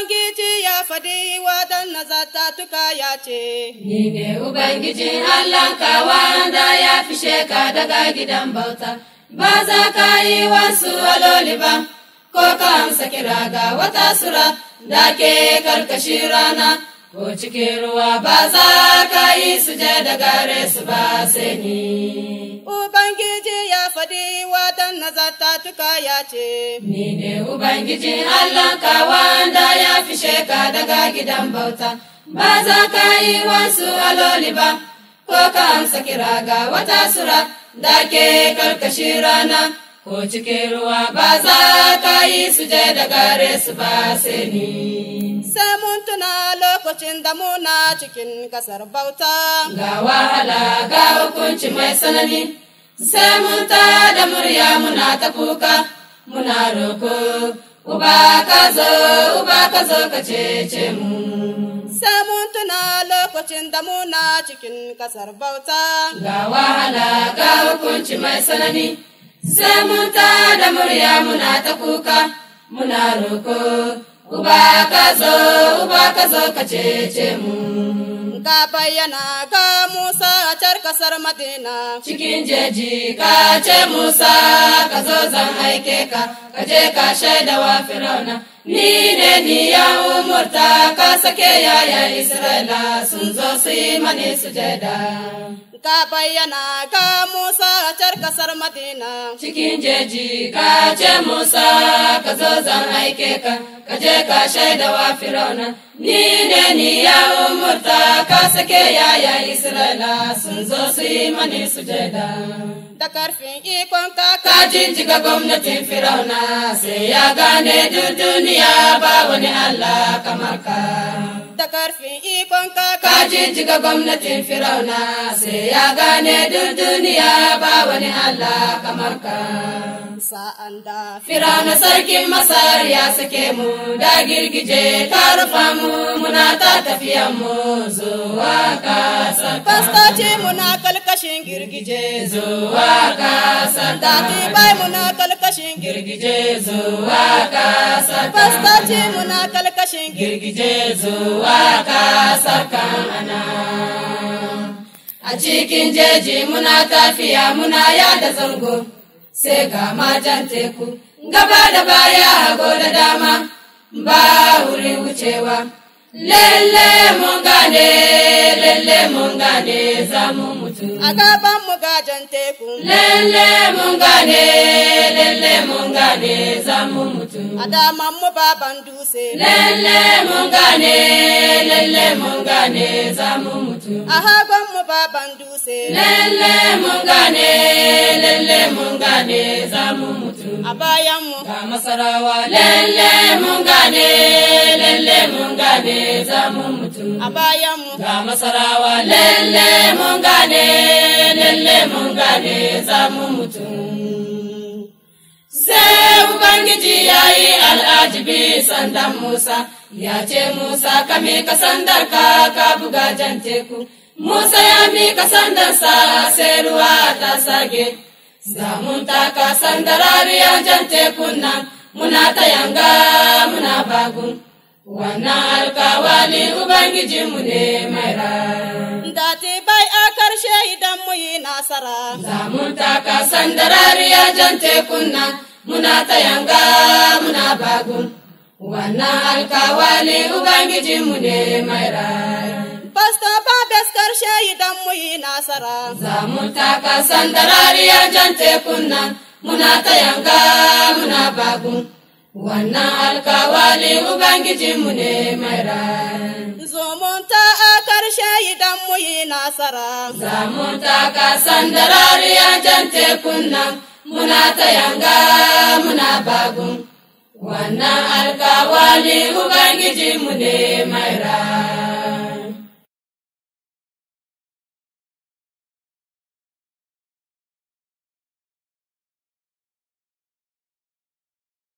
Ubangiji ya faɗi waɗannan zatatuka ya ce, Ni ne Ubangijin Allahnka wanda ya fishe ka daga gidan bauta, ba za ka yi wasu aloli ba, ko ka amsa kira ga wata sura da ke karkashin rana, ko cikin ruwa ba za ka yi suje da gare su ba sai ni. Ubangiji ya faɗi waɗannan zatatuka ya ce, Ni ne Ubangijin Allahnka wanda ya fishe ka daga gidan bauta, ba za ka yi wasu aloli ba, ko ka amsa kira ga wata sura da ke karkashin rana, ko cikin ruwa ba za ka yi suje da gare su ba sai ni. Sai mun tuna lokacin da muna cikin ƙasar bauta. Ga wahala ga hukunci mai sanani, sai mun ta da murya muna ta kuka, muna roko, uba ka zo, uba ka zo ka cece mu. Sai mun tuna lokacin da muna cikin ƙasar bauta. Ga wahala ga hukunci mai sanani, sai mun ta da murya muna ta kuka, muna roko, uba ka zo, uba ka zo ka cece mu. Ga bayyana ga Musa a car ƙasar Madina. cikin jeji ka ce Musa ka zo zan aike ka ka je ka shaida wa Firauna ni ne ni ya umurta ka sake yaya Isra'ila sun zo su yi mani sujada Ga bayyana ga Musa a car ƙasar Madina. cikin jeji ka ce Musa ka zo zan aike ka ka je ka shaida wa Firauna ni ne ni ya umurta ka sake yaya Isra'ila sun zo su yi mani sujada Da karfin ikon ka kaka. jinjiga gwamnatin Firauna sai ya gane duk duniya ba wani Allah kamar ka. Da karfin ikon Ka kaka. jinjiga gwamnatin Firauna sai ya gane duk duniya ba wani Allah kamar ka. Sa'an da Firauna sarkin Masar ya sake mu da girgije ta rufa mu muna ta tafiyan mu zuwa kasar ka. Fastoci muna kalkashin girgije. Zuwa kasar ka. Dati bai muna kalkashin girgije. Girgije zuwa kasar ka. Fastoci muna kalkashin girgije. girgije zuwa kasar kanana. A cikin jeji muna tafiya muna yada zango, sai ga majan teku, gaba da baya hago da dama, ba wurin wucewa. Lalle mun gane, lalle mun gane za mu mutu. A gaban mu gajan teku. Lalle mun gane, lalle mun gane za mu mutu. A daman mu baban dutse. Lalle mun gane, lalle mun gane za mu mutu. A hagon mu baban dutse. Lalle mun gane, lalle mun gane za mu mutu. A bayan mu. Ga masarawa lalle mun gane, lalle mun gane za mu mutu. A bayan mu. Ga masarawa lalle mun gane, lalle mun gane za mu mutu. Sai Ubangiji ya yi al'ajibi sandan Musa, ya ce Musa ka mika sandar ka ka buga jan teku. Musa ya mika sandarsa sai ruwa ta sage, zamun taka sandarariyar jan tekun nan muna ta yanga muna bagun. Wannan alkawali Ubangijinmu ne mai rai. Dati bai a karshe idan mu yi nasara. Zamun taka sandarariya jan tekun nan muna ta yanga muna bagun. Wannan alkawali Ubangijinmu ne mai rai. Pasto Babes karshe idan mu yi nasara. Zamun taka sandarariya jan tekun nan muna ta yanga muna bagun. Wannan alkawali Ubangijinmu ne mai rai. Zumunta a karshe idan mu yi nasara. Zamun taka sandarariya jan tekun nan muna ta yanga muna bagun. Wannan alkawali Ubangijinmu ne mai